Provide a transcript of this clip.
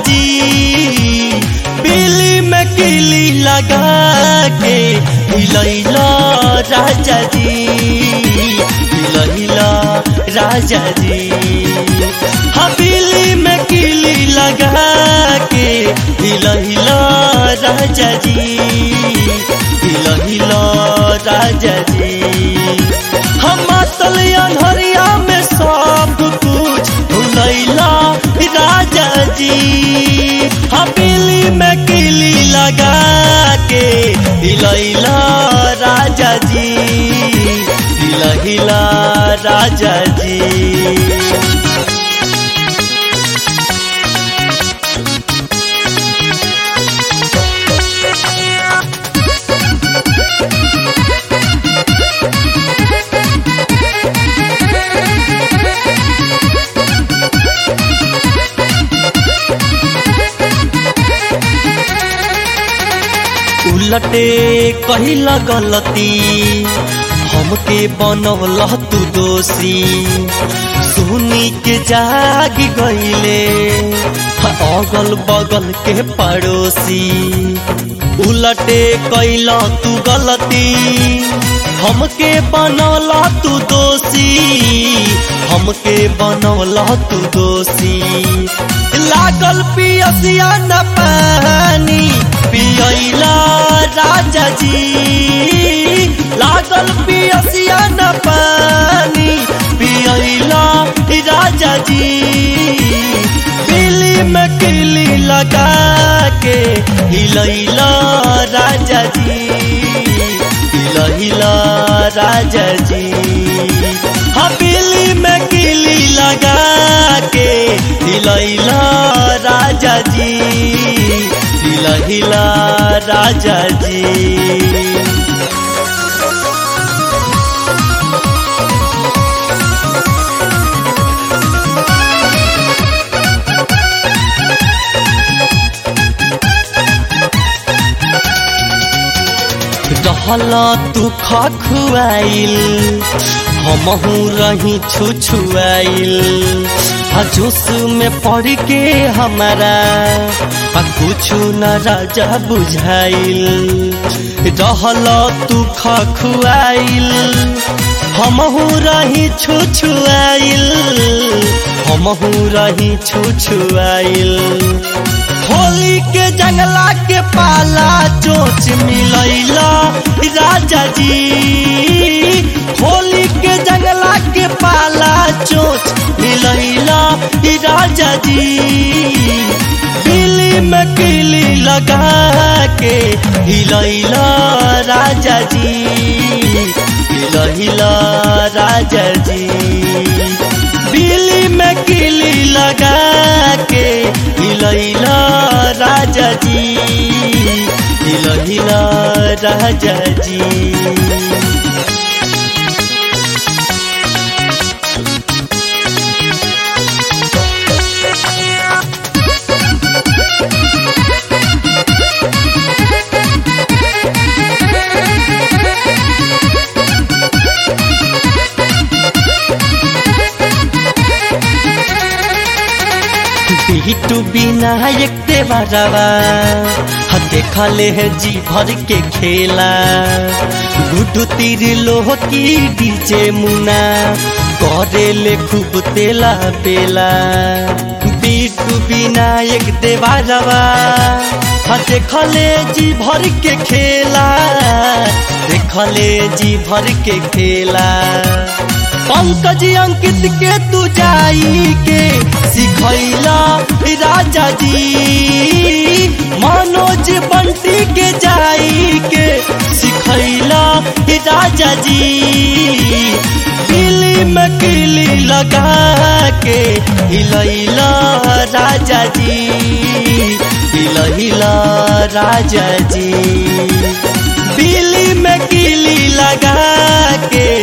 जी बिल्ली में किली लगा के हिलैला राजा जी हिलैला राजा जी हाँ बिल्ली में किली लगा के हिलैला राजा जी हिलैला राजा जी हम मातल अनहरिया में सब कुछ भुलैला राजा जी हवेली में किली लगा के हिलैला राजा जी हिलहिला राजा जी उलटे कहिला गलती हमके बनवल तू दोषी सुनी के जाग गईले अगल बगल के पड़ोसी उलटे कैला तू गलती हमके बनौला तू दोषी हमके बनौला तू दोषी लागल पियसिया न पानी पियला राजा जी लागल पियसिया न पानी पियला राजा जी बिल्ली में किली लगा के हिलैला राजा जी हिलैला राजा जी हाँ बिल्ली में किली लगा के हिलैला राजा जी हिलहिला राजा जी रहल तू खुआइल हमहू रही छुछुआइल जोश में पड़ के हमारा कुछ न राजा बुझाइल रहल तू खुआइल हमहू रही छुछुआइल हमहू रही छुछुआइल होली के जंगला के पाला चोच मिलैला राजा जी होली के जंगला के पाला चोच मिलैला राजा जी बिल्ली में किली लगा के हिलैला राजा जी हिलैला राजा जी बिल्ली में किली लगा के हिलैला राजा जी हिलहिला राजा जी बिटू विनायक देवरवा देखले है जी भर के खेला गुडू तीर लोह की डीजे मुना करे ले खूब तेला बेला बिटू विनायक देवरवा देखले जी भर के खेला देखले जी भर के खेला पंकज अंकित के तू जाई के सिखैला राजा जी मनोज बंटी के जाई के सिखैला राजा जी दिल्ली में किली लगा के हिलैला राजा जी हिलैला राजा जी बिल्ली में किली लगा के